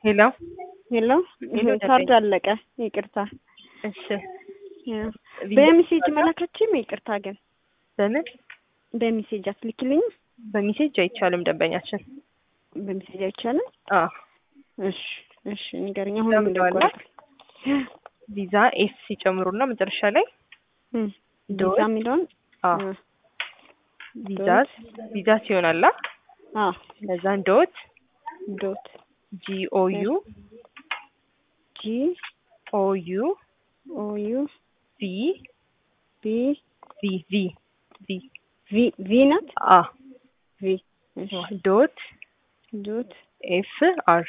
ሄሎ ሄሎ ሄሎ፣ ካርድ አለቀ። ይቅርታ እሺ በሜሴጅ መላካችም ይቅርታ ግን በምን በሜሴጅ አትልኪልኝ። በሜሴጅ አይቻልም ደንበኛችን በሜሴጅ አይቻልም። አዎ እሺ እሺ ንገረኝ። አሁን ለምን እንደቆረጥ ቪዛ ኤስ ሲጨምሩና መጨረሻ ላይ ቪዛ የሚለውን አዎ ቪዛስ ቪዛስ ይሆናላ አ ከዛን ዶት ዶት ጂኦዩ ጂ ኦዩ ኦ ዩ ቪ ቢ ቪ ቪ ቪ ቪ ቪ ናት አ ቪ እሺ ዶት ዶት ኤፍ አር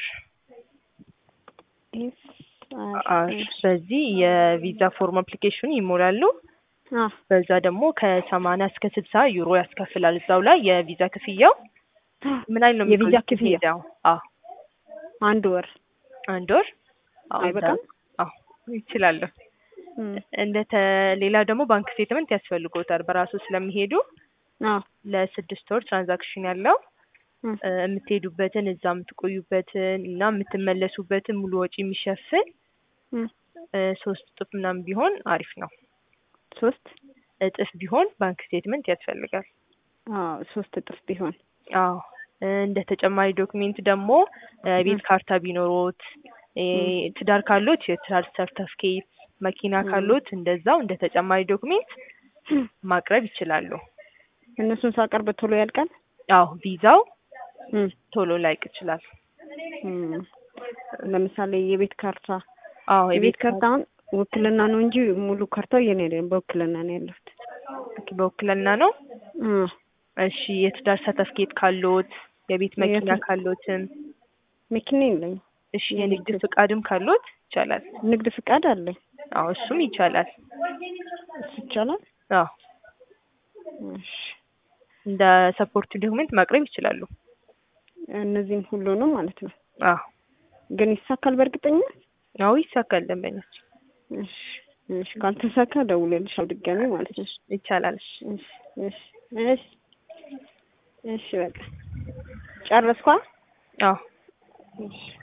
ኤፍ አር አር በዚህ የቪዛ ፎርም አፕሊኬሽን ይሞላሉ። አ በዛ ደግሞ ከሰማንያ እስከ ስልሳ ዩሮ ያስከፍላል። እዛው ላይ የቪዛ ክፍያው ምን አይነት ነው? የቪዛ የሚቆዩት ክፍያ? ሄደው? አዎ አንድ ወር አንድ ወር አዎ፣ አይበቃም? አዎ ይችላሉ። እም፣ እንደተ ሌላ ደግሞ ባንክ ስቴትመንት ያስፈልጎታል። በራሱ ስለሚሄዱ አ ለስድስት ወር ትራንዛክሽን ያለው እም፣ እ፣ የምትሄዱበትን እዛ የምትቆዩበትን እና የምትመለሱበትን ሙሉ ወጪ የሚሸፍን እም፣ እ፣ ሶስት እጥፍ ምናምን ቢሆን አሪፍ ነው። ሶስት እጥፍ ቢሆን ባንክ ስቴትመንት ያስፈልጋል። አ ሶስት እጥፍ ቢሆን አዎ እ፣ እንደ ተጨማሪ ዶክሜንት ደግሞ እ፣ ቤት ካርታ ቢኖሮት እ፣ ትዳር ካሎት የትዳር ሰርተፍኬት፣ መኪና ም። ካሎት እንደዛው እንደ ተጨማሪ ዶክሜንት ማቅረብ ይችላሉ። እነሱን ሳቀርብ ቶሎ ያልቃል። አዎ ቪዛው እም፣ ቶሎ ላይቅ ይችላል። እም። ለምሳሌ የቤት ካርታ አዎ የቤት ካርታ አሁን ውክልና ነው እንጂ ሙሉ ካርታው የኔ አይደለም፣ በውክልና ነው ያለሁት። በውክልና ነው። እ፣ እሺ የትዳር ሰርተፍኬት ካሎት የቤት መኪና የት- ካሎትም መኪና የለኝም። እሺ የንግድ ፍቃድም ካሎት ይቻላል። ንግድ ፍቃድ አለኝ። አዎ እሱም ይቻላል። እሱ ይቻላል። አዎ እሺ እንደ ሰፖርት ዶክሜንት ማቅረብ ይችላሉ። እነዚህም ሁሉ ነው ማለት ነው። አዎ ግን ይሳካል በእርግጠኛ? አዎ ይሳካል። ደንበኞች እሺ እሺ፣ ካልተሳካ ደውልልሻለሁ ድጋሚ ማለት ነው። ይቻላል። እሺ እሺ እሺ እሺ፣ በቃ ጨረስኳ። አዎ እሺ